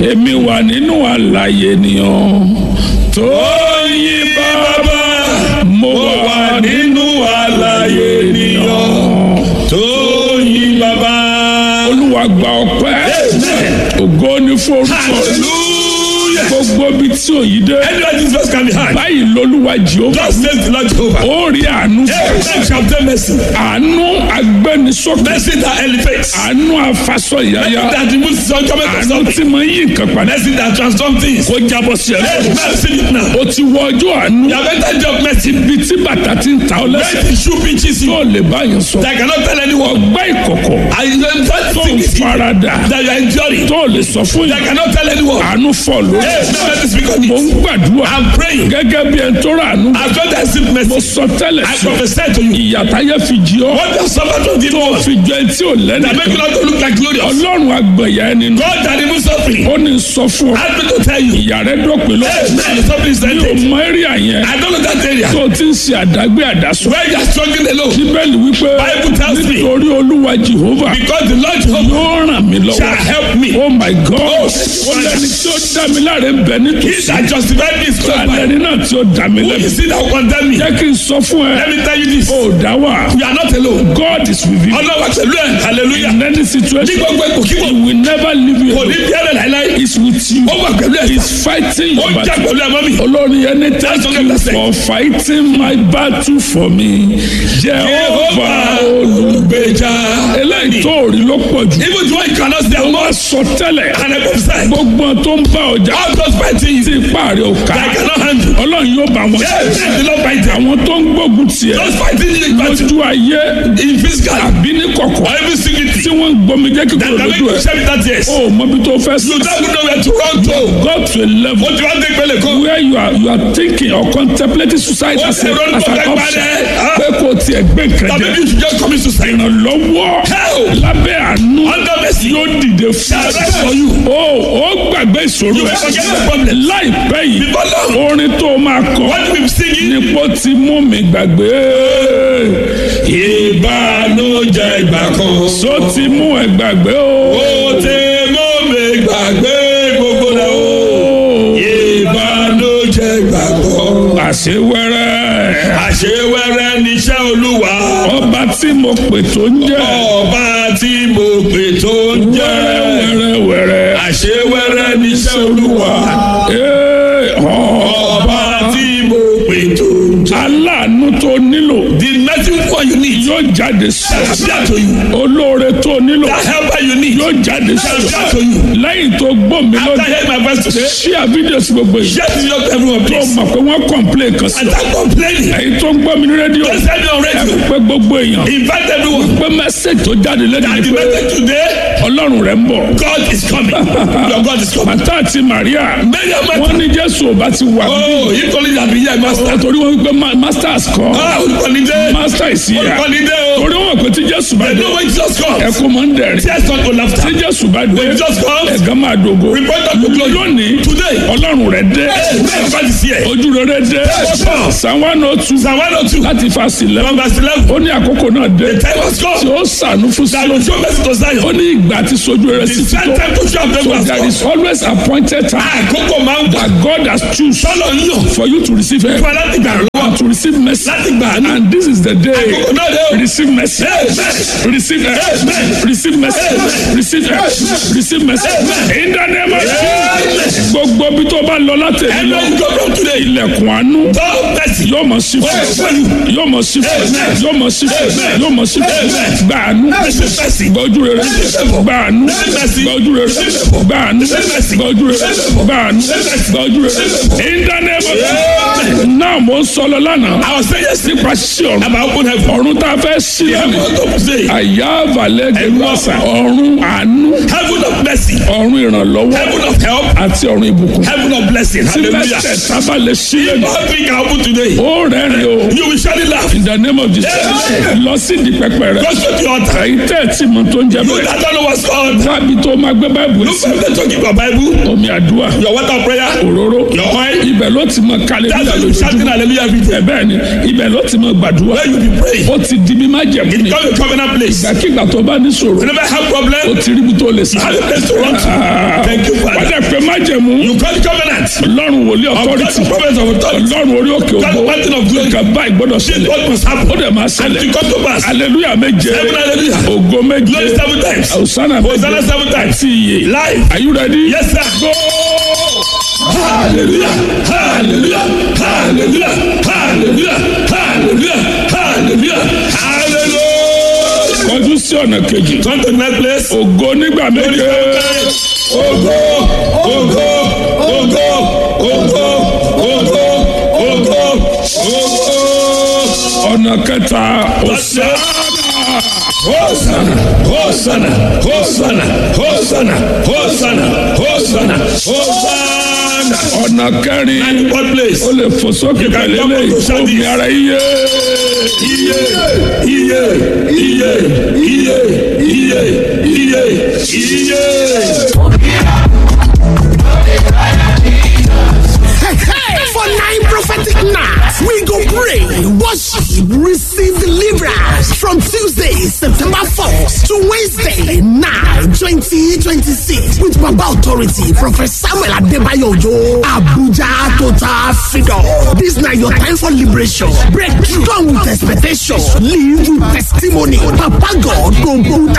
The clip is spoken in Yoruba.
èmi wà nínú àlàyé ènìyàn tó yí bàbá mo wà nínú àlàyé ènìyàn tó yí bàbá. olúwa gba ọpẹ́ ògo ni fún orúkọ hallelujah. gbogbo ibi tí òyì dé anywhere this verse can be heard. báyìí lolúwa jehova God says the Lord Jehovah. ó rí àánú Hey, man shall obtain mercy. àánú agbẹnisókè Mercy that elevates. àánú afasọ ìyáyá That removes the uncommon of àánú something. tí mo yí nǹkan padà Mercy that transforms things. kó jábọ́ sí ẹ Hey, man, see it now. o ti wọ ọjọ́ àánú You have entered your mercy. ibi tí bàtà ti ń ta ọ lẹ́sẹ̀ When the shoe pinches you, tó lè báyìí sọ that I cannot tell anyone. ọgbẹ́ ìkọ̀kọ̀ I am that tó ń thing is farada that you are enduring. tó lè sọ fún That I yìí cannot tell anyone. àánú fọ̀ lórí Hey, now let me speak on mo ń it. gbàdúrà I'm praying. gẹ́gẹ́ bí ẹni tó rà àánú As God has seen mo mercy, sọ tẹ́lẹ̀ I sí prophesy to you. ìyàtáyé fi jí ọ What does somebody do tó to fi jọ ẹni tí ò lẹ́nu that make you not to look like glorious? ọlọ́run àgbẹ̀yà ẹni nù God that removes suffering. ó ní sọ fún ọ Ask me to tell you. ìyá rẹ dópin lọ Hey, man, the suffering is mi ò ended. mọ eré àyẹn I don't know that area. tó ti ń ṣe àdágbé àdásọ Where you are struggling alone. bíbélì wípé Bible tells me. nítorí olúwa jehova Because the Lord Jehovah yóò ràn mí lọ́wọ́ shall help me. oh my god ó lẹni tí ó dá mi láre ń bẹ He nítòsí that justified me is close by. alẹ́ni náà tí ó dá mi Who lẹ́bi is it that will condemn me? jẹ́ kí n sọ fún ẹ Let me tell you this. ó dá wà You are not alone. god is with you Ọlọ́wà pẹ̀lú ẹ̀. Hallelujah. in any Ní situation gbogbo ipò kíkò. he will never leave you Kò ní alone bí ẹ̀rẹ̀ láíláí. he is with you Ó wà pẹ̀lú ẹ̀. he is fighting Ó your jà battle pẹ̀lú ẹ̀ mọ́ mi. olórin yẹn ní thank That's what you God said. for fighting my battle for me jehova olùgbèjà eléyìí tó rí ló pọ̀ jù Even the one you cannot stay wọ́n alone. sọ tẹ́lẹ̀ And I prophesy. gbogbo tó ń bá ọjà All those fighting you tí ipá rẹ̀ ò ká that I cannot handle. ọlọ́run yóò bá wọn Yes, the Lord fight them. àwọn tó ń gbógun tiẹ̀ Those fighting you in battle. lójú ayé In physical. àbí ní kọ̀kọ̀ Or even secretly. tí wọ́n ń gbomi jẹ́ That kíkọ́ can make lójú you ẹ̀ share with that yes. o ò mọbi tó fẹ́ You sí don't know where to run to. go to a level Ó ti wá dé ìpele kan. where you are you are thinking or contemplating suicide Ó as ti a ronú as tó an fẹ́ option parẹ́. Ah. pé kò tiẹ̀ gbé nǹkan Tàbí jẹ you should just commit suicide. ìrànlọ́wọ́ Hell. lábẹ́ àánú Under mercy. yóò dìde fún Shall I for you? o ó gbàgbé ìṣòro You forget the problem. láìpẹ́ yìí Before long. orin tó máa kọ What you be singing? nípò tí mú mi gbàgbé Ìbànújẹ́ ìgbà kan. só ti mú ẹ gbàgbé o. Ó ti mú mi gbàgbé gbogbo rẹ̀ o. Ìbànújẹ́ ìgbà kan. àṣewẹ́rẹ́ Àṣewẹ́rẹ́ níṣẹ́ Olúwa. ọba tí mo pè tó ń jẹ́ Ọba tí mo pè tó ń jẹ́. wẹ́rẹ́wẹ́rẹ́ Àṣewẹ́rẹ́ níṣẹ́ Olúwa. Ee, ọ- Ọba tí mo pè tó ń jẹ́. aláàánú tó nílò The nothing more you need. yóò jáde sí Shall appear to you. olóore tó nílò The helper you need. yóò jáde Shall sí appear to you. lẹ́yìn tó gbọ́ mi After lónìí hearing my voice today. ṣí àfídíò sí gbogbo yìí Share this video to everyone tó please. mọ̀ pé wọ́n complain kan sí And start complaining. èyí tó ń gbọ́ mi ní rédíò Don't send me on radio. pé gbogbo èèyàn Invite everyone. pé message tó jáde lẹ́nu And ni the pé message today, ọlọ́run rẹ̀ ń bọ̀ God is coming. Your God is coming. màtá àti Màríà Many of wọ́n my ní Jésù ò bá ti wà bí Oh, you calling that be here, master. torí wọ́n wípé ma- masters kọ́ Ah, olùkọ́ni dé. master ìsìyà Olùkọ́ni dé o. torí wọ́n pè tí Jésù bá They dé know when Jesus comes. ẹkún máa ń dẹ̀rẹ̀ Tears not go tí laughter. Jésù bá dé When Jesus comes, ẹ̀gán máa dògo report unto glory. lónìí Today, ọlọ́run rẹ̀ dé hey, God is here. ojú rere dé Psalm one oh two Psalm 102, láti fásitì lẹ́wọ̀n from verse 11. ó ní àkókò náà dé The time has tí come. ó sànú fún That sí will show mercy to ó Zion. ní ìgbà tí sojú rere The sí ti same tó time to show them so has there come. is always appointed time Àkókò máa ń gbà. that God has choose Sọ́lọ̀ ń yàn. for you to receive help Fún aláti gbà lọ́wọ́. and to receive mercy Láti gbà ní. and this is the day Àkókò náà dé o. receive mercy Amen. receive help receive mercy receive help receive mercy in the name of Jesus gbogbo bí tó bá lọ láti èmi Ẹnu lọ ń gbọ́dọ̀ today. ilẹ̀kùn àánú God mercy. yóò mọ̀ sí fún yóò mọ̀ sí fún yóò mọ̀ sí fún yóò mọ̀ sí fún gbà àánú gbà ojú rere gbà àánú gbà ojú rere gbà àánú gbà ojú rere gbà àánú gbà ojú rere in the name of Jesus náà mo ń sọ lọ lánàá I was saying yesterday nípa sí ọ̀run about open heaven. ọ̀run tá a fẹ́ sí Heaven lẹ́nu of say. àyà àbàlẹ̀ gẹ̀lọ́sà ọ̀run àánú Heaven of mercy. ọ̀run ìrànlọ́wọ́ Heaven of help. àti ọ̀run ìbùkún Heaven of blessing. tí Hallelujah. mẹ́tẹ̀ẹ̀ta bá lè sí lẹ́nu All three can open today. ó rẹ́rìn o You will surely laugh. in the name of Jesus Amen. lọ sí di pẹpẹ rẹ Go straight to your altar. èyí tẹ́ ẹ̀ tí mo tó ń jẹ You bẹ́ẹ̀ that don't know what's called. tábí tó máa gbé báìbù Look sí for them to give your Bible, omi àdúrà your water of prayer, òróró your oil. ibẹ̀ ló ti mọ kálẹ̀ That's nígbà why you shouting lójoojúmọ́ hallelujah every day. ẹ̀ bẹ́ẹ̀ ni ibẹ̀ ló ti mọ gbàdúrà Where you be praying. ó ti di bí má jẹ̀mú ni Come to covenant place. ìgbàkigbà tó bá ní sòrò Whenever I have ó problem, ti ríbi tó lè sá have a place to run to. Thank you, wàá Father. dẹ̀ pé má májẹ̀mú You call the covenant. ọlọ́run wòlíì Of authority God's prophets of authority. ọlọ́run orí òkè God ògbó mountain of glory. nǹkan báyìí gbọ́dọ̀ This ṣẹlẹ̀ what must happen. ó dẹ̀ máa And ṣẹlẹ̀ it come to pass. aleluya méje Seven hallelujah. ògo méje Glory seven times. hosanna Hosanna méje seven times. àti iye Life. are you ready. Yes, sir. Go. Hallelujah. Hallelujah. Hallelujah. Hallelujah. Hallelujah. Hallelujah. Hallelujah. kọjú sí ọ̀nà kejì Come to the next place. ògo nígbà méje Ogo, ogo, ogo, ogo, ogo, ogo, ogo. ọ̀nà kẹta hosanna Hosanna, Hosanna, Hosanna, Hosanna, Hosanna, Hosanna, Hosanna. ọ̀nà kẹrin And what place? ó lè fò sókè pẹ̀lú eléyìí omi ara iye Iye, iye, iye, iye, iye, iye, iye. For nine prophetic nights, we go pray, worship, receive deliverance from Tuesday, September 4th to Wednesday, 9, 2026 with Baba Authority, Prophet Samuel Adebayo Ojo, Abuja Total Freedom. This now your time for liberation. Breakthrough. Come with expectation. Live with testimony. Papa God go put